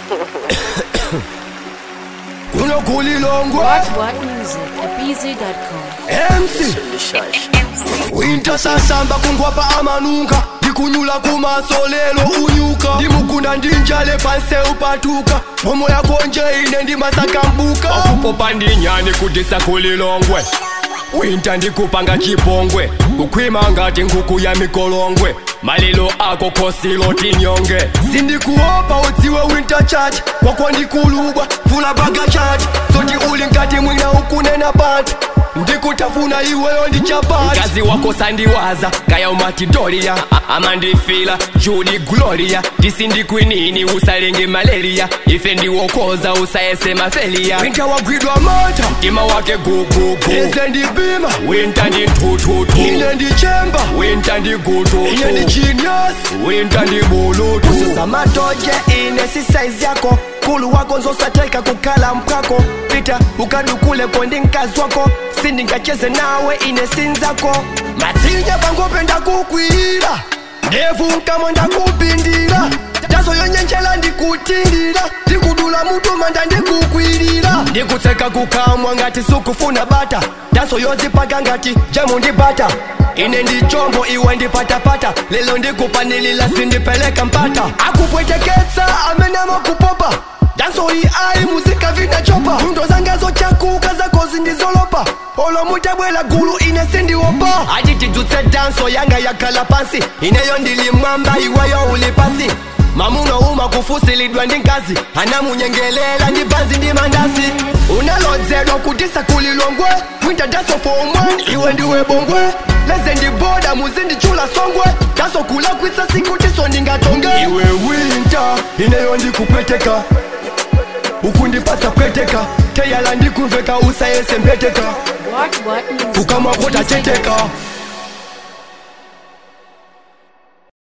kunokulilongwe What What Music at BZ.com. MC winter sasamba kungwapa amanunga ndikunyula kumasolelo unyuka ndimugunda ndinjale panse upatuka mpomo yako nje ine ndimasakambuka akupopa ndinyani kudisa kulilongwe winta ndikupanga chipongwe kukhwima ngati nkhuku ya mikolongwe malilo ako khosilo tinyonge sindikuopa udziwe winter church kwakwa ndikulubwa vula baga church zoti uli ngati mwina ukunena panthu ndikutafuna iweyo ndi chapati mkazi wako sandiwaza kaya umatidolia amandifila judi gloria tisindikwinini usalenge malaria ife ndiwokoza usayese mafelia winter wagwidwa mata mtima wake gugugu ize ndibima winta ndi ntututu ine ndichemba winta ndi gututu ine ndi genius winta ndi bulutu ususamatoje ine si saizi yako kulu wako nzosateka kukhala mpako pita ukadukuleko ndi mkazi wako sindingacheze nawe ine sinzako matsinya pangope ndakukwira ndevu mkamwa ndakupindira taso yonyenjela ndikutindira ndikudula mutuma ndandikukwirira ndikutseka kukamwa ngati sukufuna bata taso yozipaka ngati jemu ndi bata ine ndi chombo iwe ndipatapata lelo ndikupanilila sindipeleka mpata akupweteketsa amene amakupopa danso iyi ayi muzika vinachopa ndo zangazo chakuka zako zindizolopa olo mutabwela gulu ine sindiopa ati tidzutse danso yanga yakhala pansi ineyo ndili mwamba iweyo uli pasi mamuno uma kufusilidwa ndi nkazi anamunyengelela ndi banzi ndi mandasi unalodzedwa kutisa kulilongwe winter danso for one iwe ndiwe bongwe leze ndiboda muzindichula songwe danso kulakwisa sikutiso ndingatonge iwe winter ineyo ndikupweteka ukundipasa pweteka teyala ndikumveka usayese mpeteka What What Music. ukamwa kotacheteka